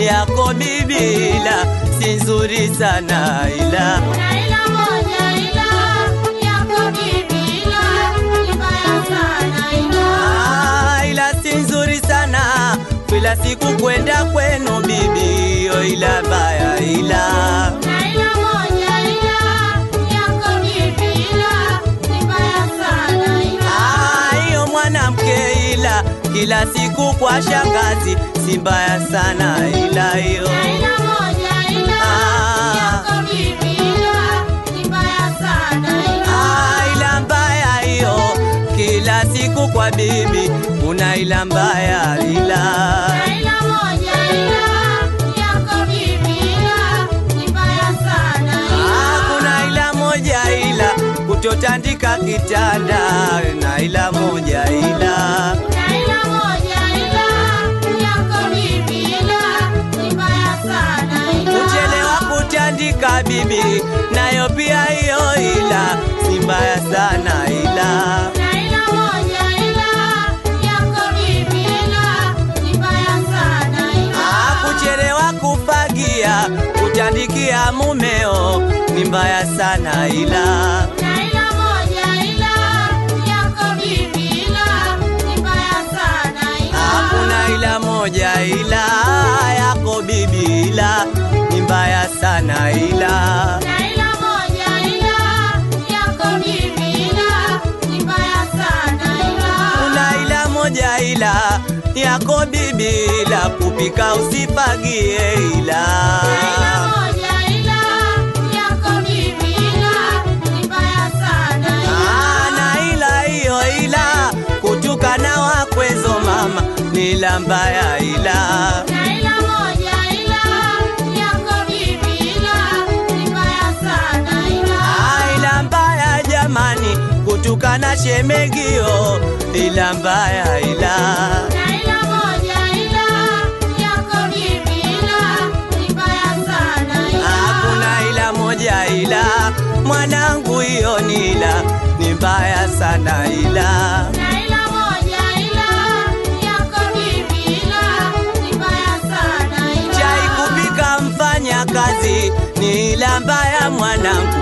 yako bibi, ila si nzuri sana ila Kuna ila moja ila yako bibi ila ni mbaya sana ila. Ah, ila si nzuri sana kila siku kwenda kwenu bibi, yo ila baya ila Kuna ila moja ila yako bibi ila ni mbaya sana ila. Ah, hiyo mwanamke ila kila siku kwa shangazi si mbaya sana ila hiyo Kuna ila moja ila Ah. yako bibi ila ni mbaya sana ila. Ah, ila mbaya hiyo kila siku kwa bibi una ila mbaya ila Kuna ila moja ila yako bibi ila ni mbaya sana ila. Ah, kuna ila moja ila kutotandika kitanda na ila moja ila Kuna ila moja ila yako bibi ila ni mbaya sana ila. kuchelewa kutandika bibi nayo pia hiyo ila si mbaya sana ila Kuna ila moja ila yako bibi ila ni mbaya sana ila. Ah, kuchelewa kufagia kutandikia mumeo ni mbaya sana ila Kuna ila moja ila yako bibi ila ni mbaya sana ila. hakuna ila moja ila yako bibi ila ni mbaya sana ila Kuna ila moja ila yako bibi ila ni mbaya sana ila. kuna ila moja ila yako bibi ila kupika usifagie ila Kuna ila moja ila yako bibi ila ni mbaya sana ila. ana ila hiyo ila kutukana wakwezo mama ni ila mbaya ila Kuna ila moja ila yako bibi ila ni mbaya sana ila. Ah, ila mbaya jamani kutukana shemegio ila mbaya ila Kuna ila moja ila yako bibi ila ni mbaya sana ila. hakuna ila moja ila mwanangu hiyo ni ila ni mbaya sana ila Kuna ila moja ila yako bibi ila ni mbaya sana ila. chai kupika mfanya kazi ni ila mbaya mwanangu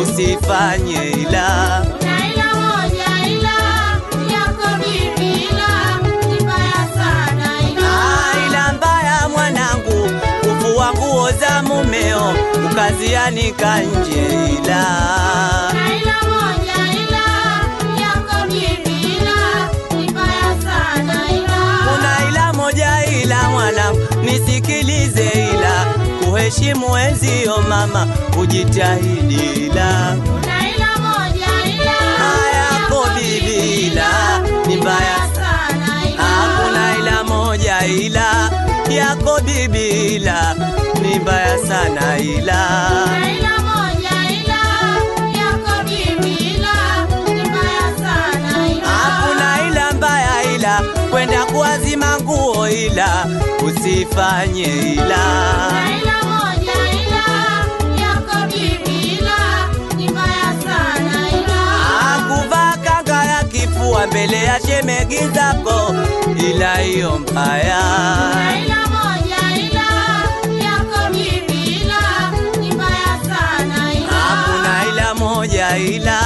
usifanye ila Kuna ila moja ila yako bibi ila ni mbaya sana ila. Ah, ila mbaya mwanangu kufua nguo za mumeo ukazianika nje ila Kuna ila moja ila yako bibi ila ni mbaya sana ila. kuna ila moja ila mwanangu nisikilize ila kuheshimu enzio mama ujitahidi ila Kuna ila moja ila hayako bibi ila ni mbaya sana ila. hakuna ila moja ila yako bibi ila ni mbaya sana ila Kuna ila moja ila yako bibi ila ni mbaya sana ila. hakuna ila mbaya ila kwenda kuazima nguo ila usifanye ila Kuna ila moja ila yako bibi ila ni mbaya sana ila. akuvaa kanga ya kifua mbele ya shemegi zako ila hiyo mbaya Kuna ila moja ila yako bibi ila ni mbaya sana ila. hakuna ila moja ila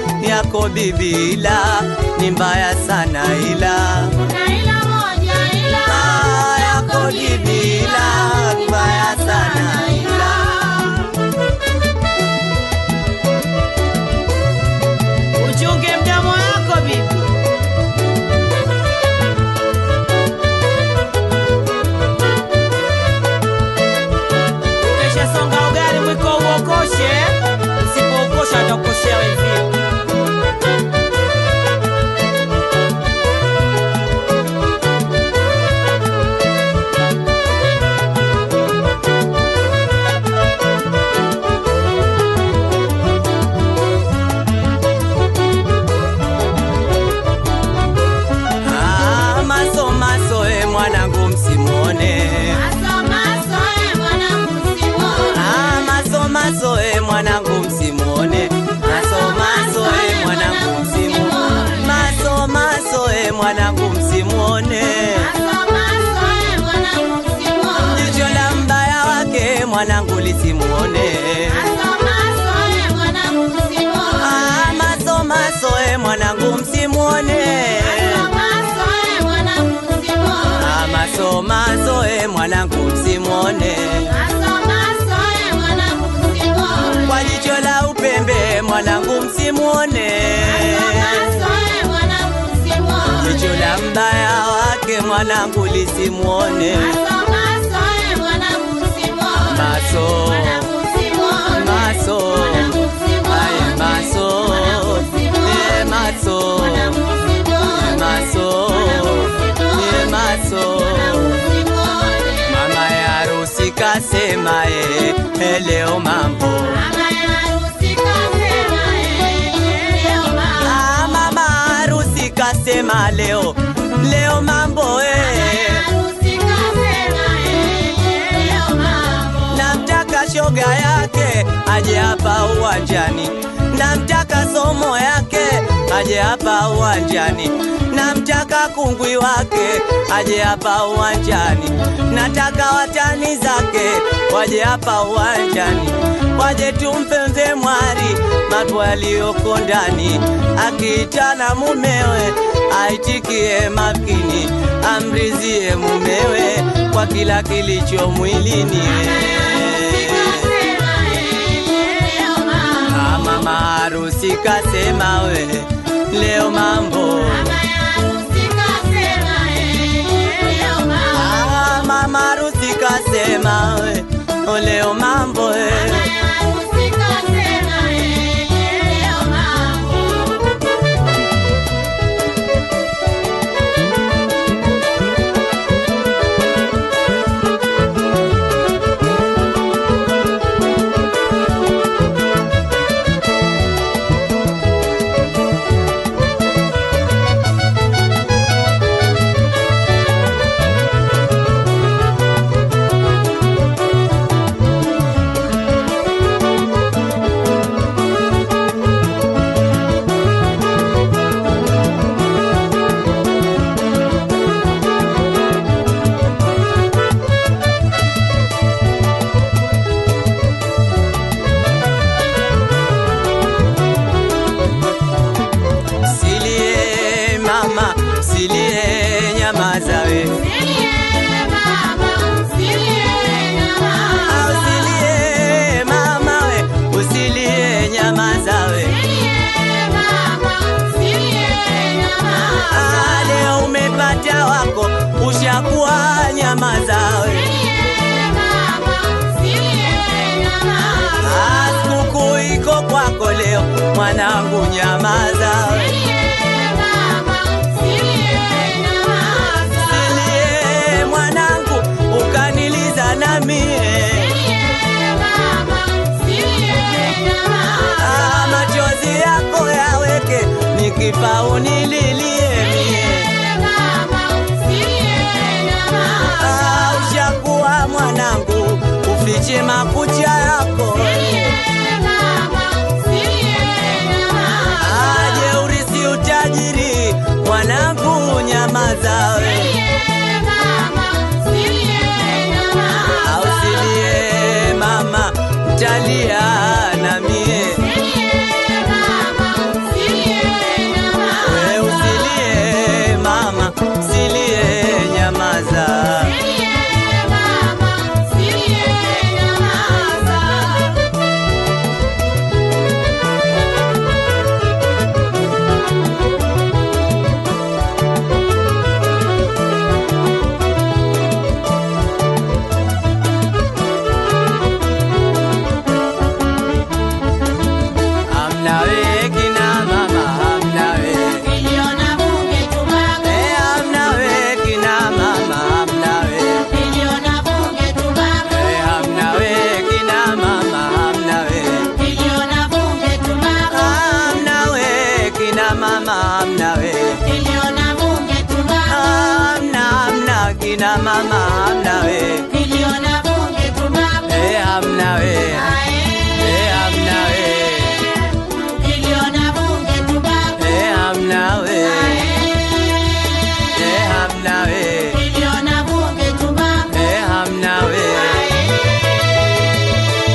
yako bibi ila ni mbaya sana ila Kuna ila moja ila Ah, yako bibi ila ni mbaya sana ila Uchunge mdomo wako bibi. Ukesha songa ugali mwiko uokoshe, usipoukosha atakukoshea wenzio. Ah, maso maso e mwanangu msimone Maso maso e mwanangu simone. Ah, maso maso e mwanangu msimone maso maso e mwanangu msimone maso maso e mwanangu msimone Maso maso e mwanangu simone. jicho la lisimuone. Maso maso e mwanangu msimuone. Ah, maso maso e mwanangu msimuone. Maso maso e mwanangu msimuone. Ah, maso maso e mwanangu msimuone. Maso maso e mwanangu msimuone. Kwa jicho la upembe mwanangu msimuone. Maso e mwanangu msimuone. Jicho la mbaya wake mwanangu lisimuone. Maso maso e mwanangu msimuone. Maso Mwanangu msimuone. maso Mwanangu msimuone. aye maso Mwanangu msimuone. e maso Mwanangu msimuone. maso e maso Mwanangu msimuone. mama ya harusi kasema e e leo mambo Mama ya harusi kasema eh, leo mama. ah, mama harusi kasema leo leo mambo e Harusi kasema eh, leo mama. namtaka shoga yake aje hapa uwanjani, namtaka somo yake aje hapa uwanjani, namtaka kungwi wake aje hapa uwanjani, nataka watani zake waje hapa uwanjani, waje tumpe mzee mwari mambo yaliyoko ndani, akiitana mumewe aitikie makini, amrizie mumewe kwa kila kilicho mwilini. Harusi kasema eh, leo mama. Ah, Mama harusi kasema we leo mambo Mama ya harusi kasema eh, leo mama. Ah, mama harusi kasema we oh, leo mambo we. Mama ya harusi kasema eh, leo mama. Silie mama silie nyamaza we Silie mama, silie mama. Ah, usilie mama we usilie nyamaza we Silie mama, silie mama. Ah, leo umepata wako ushakuwa nyamaza we Silie mama, silie mama. Ah, sikukuu iko kwako leo mwanangu nyamaza we Silie mama, silie mama. Silie mwanangu ukaniliza na mie Silie mama, silie mama. ah, machozi yako yaweke nikifa unililie mie Silie mama, silie mama. ah, ushakuwa mwanangu ufiche makucha yako aje urisi utajiri mwanangu nyamaza we au silie mama talia na mie we usilie mama silie nyamaza amna we kina mama amna we Eh, amna we kina mama amna we Eh, amna we kina mama amna we amna we kina mama amna we amna amna kina mama amna we Eh, amna we Eh, amna we Eh, amna we Eh, amna we Eh, amna we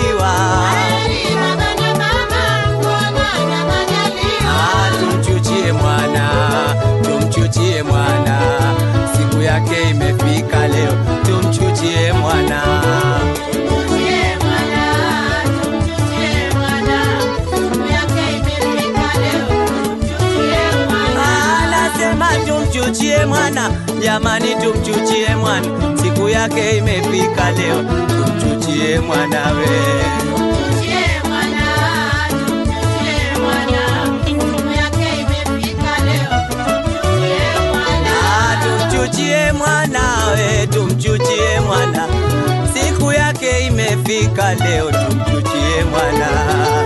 majaliwa. Heri baba na mama kuonana majaliwa. Ah, tumchuchie mwana, tumchuchie mwana, siku yake imefika leo, tumchuchie mwana. Tumchuchie mwana, tumchuchie mwana. Siku yake imefika leo. Tumchuchie mwana. Anasema tumchuchie mwana, jamani, tumchuchie mwana, siku yake imefika leo, tumchuchie mwana we. Tumchuchie mwana, tumchuchie mwana. Siku yake imefika leo. Tumchuchie mwana. Ah, tumchuchie mwana we, tumchuchie mwana, siku yake imefika leo, tumchuchie mwana.